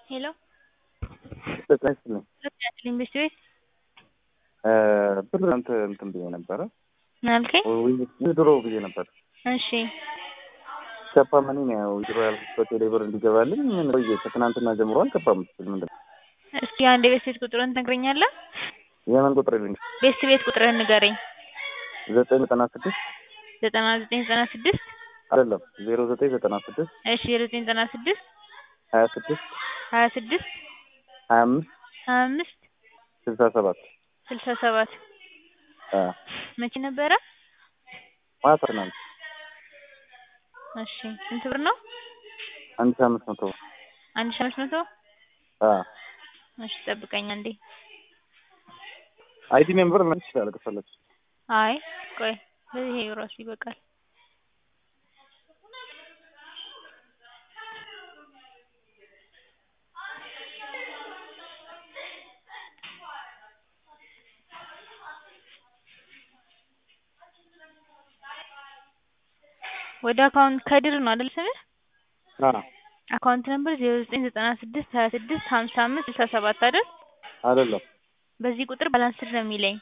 ሄሎ ጤና ይስጥልኝ። ያስልኝ ቤት ቤት ብር አንተ እንትን ብዬ ነበረ ምን አልከኝ? ድሮ ብዬ ነበር። እሺ ከፓ መኒ ነው ያው ድሮ ያልኩት በቴሌ ብር እንዲገባልኝ ምን ቆየ ከትናንትና ጀምሮ አልገባም። ምስል ምንድን ነው እስኪ አንድ የቤት ቤት ቁጥርን ትነግረኛለህ? የምን ቁጥር ልኝ? ቤት ቤት ቁጥርህን ንገረኝ። ዘጠኝ ዘጠና ስድስት ዘጠና ዘጠኝ ዘጠና ስድስት አይደለም ዜሮ ዘጠኝ ዘጠና ስድስት እሺ ዜሮ ዘጠኝ ዘጠና ስድስት ሀያ ስድስት ሀያ ስድስት ሀያ አምስት ሀያ አምስት ስልሳ ሰባት ስልሳ ሰባት መቼ ነበረ? ማታ ነው እሺ ስንት ብር ነው? አንድ ሺህ አምስት መቶ አንድ ሺህ አምስት መቶ አ እሺ ጠብቀኝ አንዴ። አይዲ ሜምበር ምን ይችላል ከፈለግሽ? አይ ቆይ ይሄ ራሱ ይበቃል። ወደ አካውንት ከድር ነው አይደል ስምህ? አ አካውንት ነምበር ዜሮ ዘጠኝ ዘጠና ስድስት ሀያ ስድስት ሀምሳ አምስት ስልሳ ሰባት አይደል? አይደለም በዚህ ቁጥር ባላንስድ ነው የሚለኝ።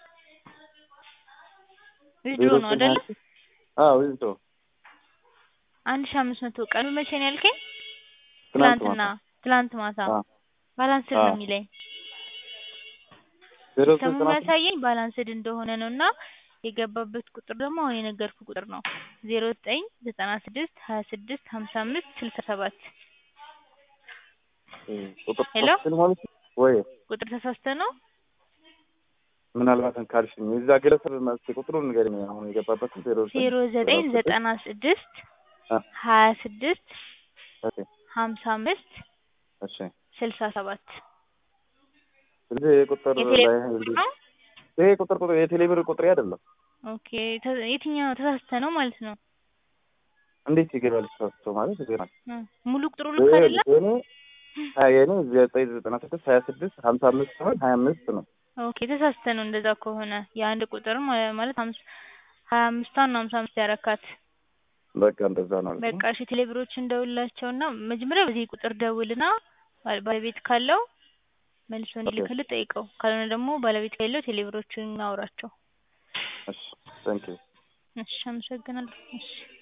ዊዝድሮ ነው አይደል? አዎ ዊዝድሮ አንድ ሺህ አምስት መቶ ቀኑ መቼ ነው ያልከኝ? ትናንት ትላንትና ማታ ትላንት ማታ አ ባላንስድ አዎ። ነው የሚለኝ። ዜሮ ሲስተሙ ዘጠኝ ዘጠና ስድስት የሚያሳየኝ ባላንስድ እንደሆነ ነው እና የገባበት ቁጥር ደግሞ አሁን የነገርኩ ቁጥር ነው ዜሮ ዘጠኝ ዘጠና ስድስት ሀያ ስድስት ሀምሳ አምስት ስልሳ ሰባት ቁጥር ሄሎ? ተሳስተን ማለት ነው ወይ ቁጥር ተሳስተ ነው? ምናልባት ካልሽኝ የዛ ግለሰብ ማለት ቁጥሩን ንገሪኝ። አሁን የገባበት ዜሮ ዜሮ ዘጠኝ ዘጠና ስድስት አ ሀያ ስድስት ኦኬ ሀምሳ አምስት እሺ ስልሳ ሰባት ስለዚህ ይሄ ቁጥር የቴሌ ላይ ቁጥር ነው? ይሄ ቁጥር ቁጥር የቴሌብር ቁጥር አይደለም። ኦኬ ተ- የትኛው ተሳስተ ነው ማለት ነው? እንዴት ይገባል? ተሳስቶ ማለት ይገባል። እ ሙሉ ቁጥሩ ልክ አይደለም? የኔ ሀያ የኔ ዘጠኝ ዘጠና ስድስት ሀያ ስድስት ሀምሳ አምስት ሲሆን ሀያ አምስት ነው። ኦኬ ተሳስተ ነው እንደዛ ከሆነ የአንድ ቁጥር ማ- ማለት ሀምስ ሀያ አምስቷን ነው ሀምሳ አምስት ያረካት። በቃ እንደዛ ነው ማለት በቃ ነው። እሺ ቴሌብሮችን ደውልላቸውና መጀመሪያ በዚህ ቁጥር ደውልና ባል- ባለቤት ካለው መልሶ እንዲልክልህ ጠይቀው። ካልሆነ ደግሞ ባለቤት ከሌለው ቴሌብሮችን አውራቸው። እሺ ታንኪዩ እሺ አመሰግናለሁ። እሺ